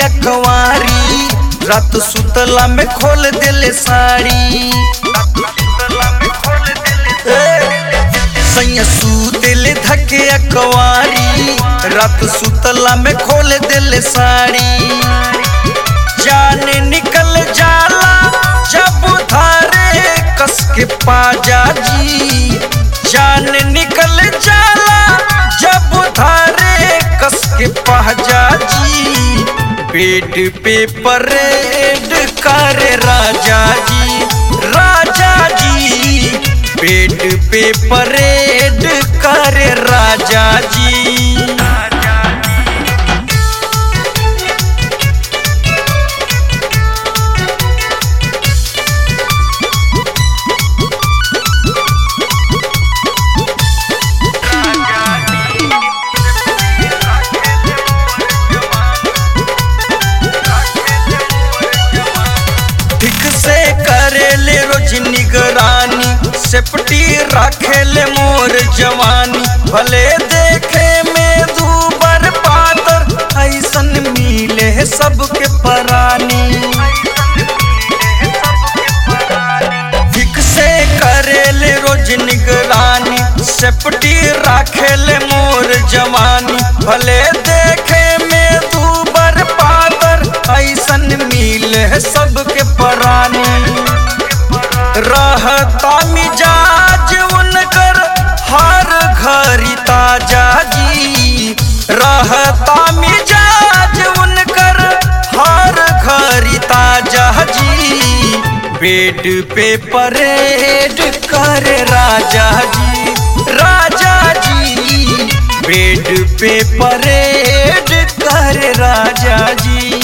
अखबारी रात सुतला में खोल देले साड़ी सैया सुतेले धके अखबारी रात सुतला में खोल देले साड़ी जाने निकल जाला जब धारे कस के पाजा जी जान निकल जाला जब धारे कस के पाजा जी पेट पे परेड कर राजा जी राजा जी पेट पे परेड कर राजा जी ठीक से करेले रोज निगरानी सेफ्टी रखेले मोर जवानी भले देखे में दूबर पातर ऐसन मिले है सबके परानी ठीक से करेले रोज निगरानी सेफ्टी रखेले मोर जवानी भले देखे में दूबर पातर ऐसन मिले है सबके परानी रहता मिजाज उनकर हर घड़ी ताजा जी रहता मिजाज उनकर हर घड़ी ताजा जी बेड पे परेड कर राजा जी राजा जी बेड पे परेड कर राजा जी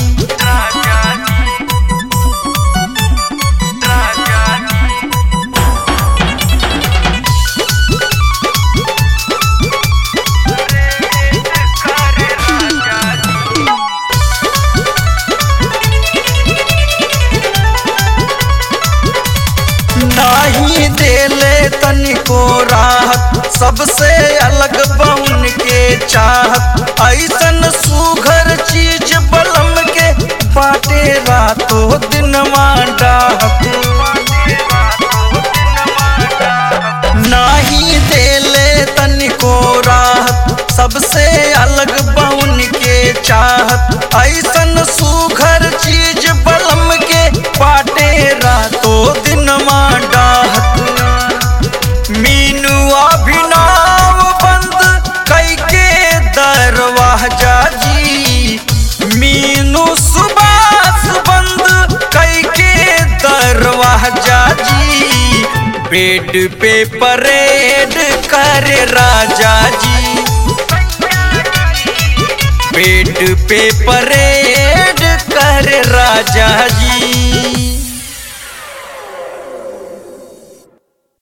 नहीं देले तनिको राहत सबसे अलग बउन के चाहत ऐसन सुघर चीज बलम के बाटे रातो दिनवा डाहत नहीं देले तनिको राहत सबसे अलग बउन के चाहत ऐसन सुघर चीज बलम के बाटे रातो दिनवा डाहत मीनू अभिनव बंद कई के दरवाजा जी मीनू सुबास बंद कई के दरवाजा जी बेड पे परेड कर राजा जी बेड पे परेड कर राजा जी